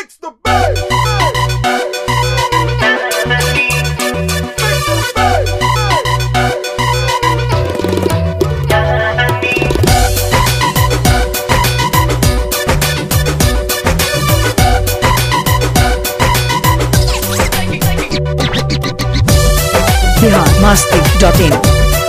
Fix the bass. Fix the bass. Bihar मस्ती dot in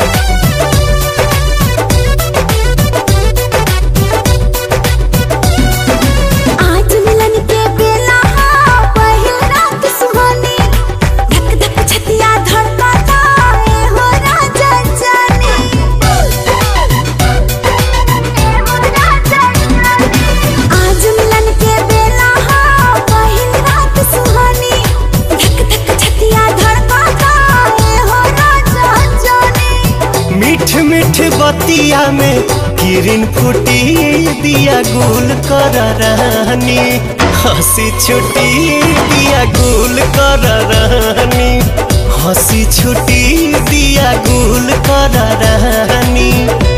आज मिलन के बेला हा पहिल रात सुहानी धक धक छतिया धड़कता ए हो राजा जाने आज मिलन के बेला हा पहिल रात सुहानी धक धक छतिया धड़कता ए हो राजा जाने मीठ मीठ बतिया में किरण फूटी दिया गुल कर रानी हंसी छुटी दिया गुल कर रानी हंसी छुटी दिया गुल कर रानी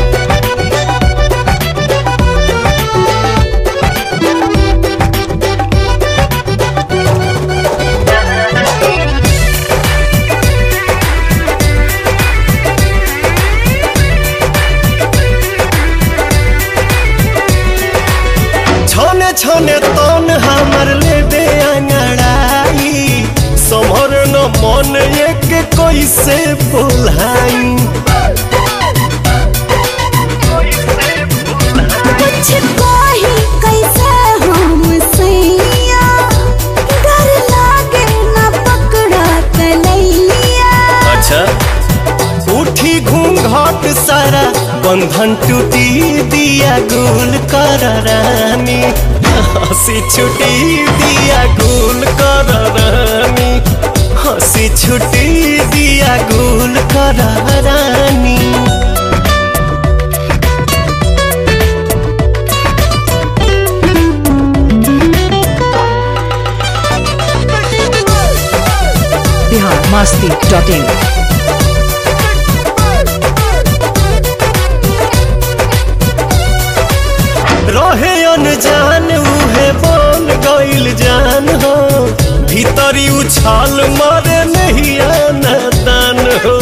छने छने तन हमर लेबे अंगड़ाई समर न मन एक कैसे बोलाई कुछ कही कैसे हम सैया डर लागे न पकड़ा कलैया अच्छा उठी घूंघट सारा बंधन टूटी दिया गुल कर रानी हंसी छुटी दिया गुल कर रानी हंसी छुटी दिया गुल कर रानी बिहार मस्ती डॉट इन रहे अनजान उहे बन गइल जान हो भीतरी उछाल मारे नहीं आना दान हो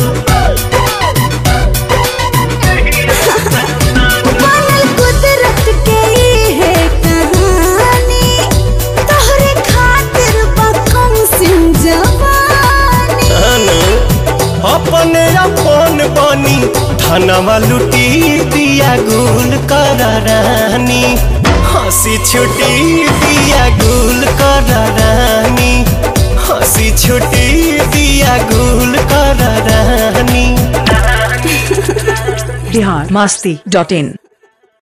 बनल कुदरत के ई है कहानी तोहरे खातिर बकम सिंह जवानी धन अपने अपन बनी धनवा लुटी दिया गुल कर रानी हंसी छुटी दिया गुल कर रानी हंसी छुटी दिया गुल कर रानी बिहार मस्ती डॉट इन